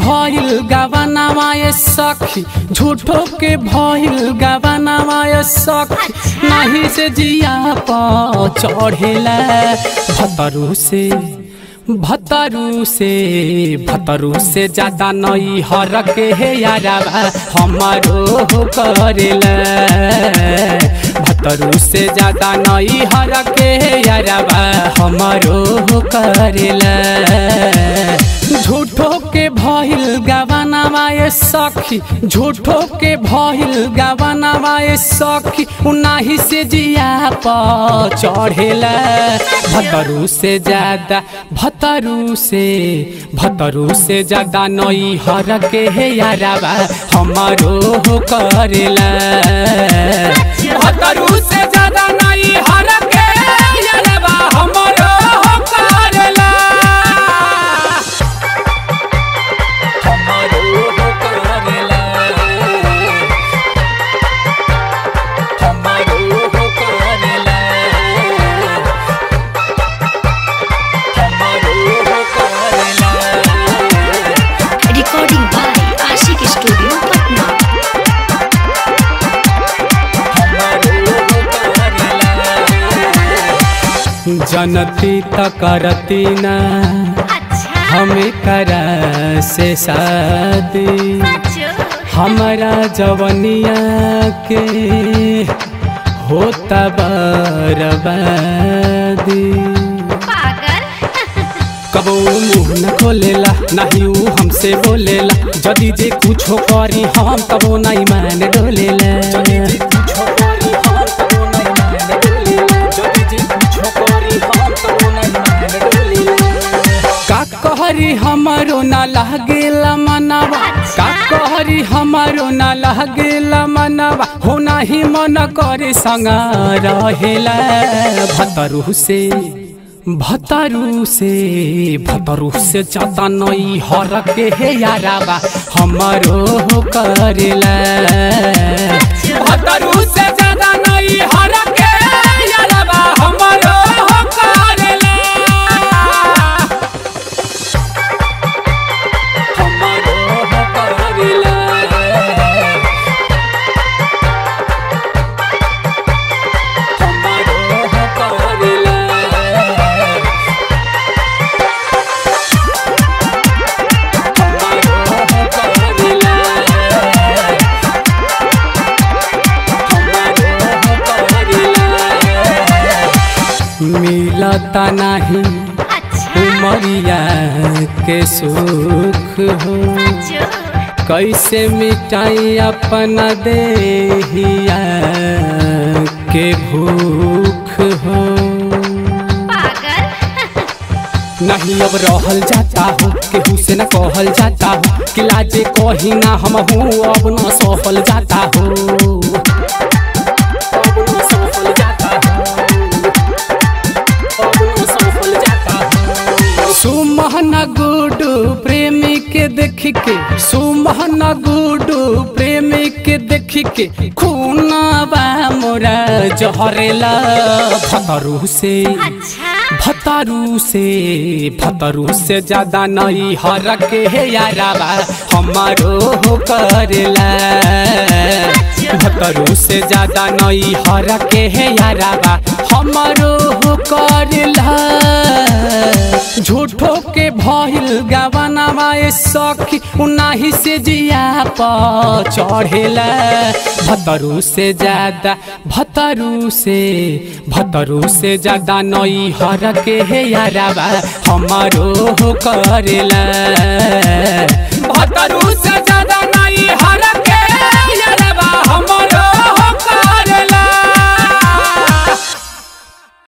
भइल गवनावा ये सखी झूठो के भइल गवनावा ये सखी नहीं से जिया प चढ़ेला भतरू से भतरू से भतरू से ज्यादा नई हर के हे यारावा हमारो करेला भतरू से ज्यादा नई हर के हे यारावा हमारो करेला झूठो के भइल गवनावा ये सखी झूठो के भइल गवनावा ये सखी उनाही से जिया प चढ़ेला भतरू से ज्यादा भतरू से भतरू से ज्यादा नई हर के हे यारावा हमारो करेला भतरू से ज्यादा नई हर के यारावा हमारो करेला हमारो करेला हमारो करेला हमारो करेला Recording by Ashik Studio, Patna. जनती त करती ना अच्छा हमें करा से शादी हमारा जवनिया के होता बर्बादी पागल कबो मुंह न खोलेला नहीं ऊ हमसे बोलेला जदी जे कुछो करी हम तबो नहीं मान डोलेला का कहरी हमारो ना लागेला मनावा का कहरी हमारो ना लागेला मनावा हो नाही मन करे संग रहेला भतरू से भतरू से भतरू से ज्यादा नई हर के हे याराबा हमारो करेला भतरू से ज्यादा नई हर के याराबा हमारो करेला हमारो करेला हमारो करेला हमारो करेला हमारो करेला मिलता नहीं उमरिया के सुख हो कैसे मिटाई अपना देहिया के भूख हो नहीं अब रहल जाता हो केहू से न कहल जाता हो कि लाजे कही ना हम हूँ अब न सफल जाता हो अब न सफल जाता हो अब न सफल जाता हो सुमहन गुडू प्रेमी के देख के सुमहन गुडू प्रेमी के देख के खूनाबा मोरा जहरेला भतरू से भतरू से भतरू से ज्यादा नहीं हर के हे याराबा हमारो करेला भतरू से ज्यादा नहीं हर के हे याराबा हमारो करेला झूठो के भइल गवनावा ए सखी उनाही से जिया प चढ़ेला भतरू से ज्यादा भतरू से भतरू से ज्यादा नई हर के हे याराबा हमारो करेला भतरू से ज्यादा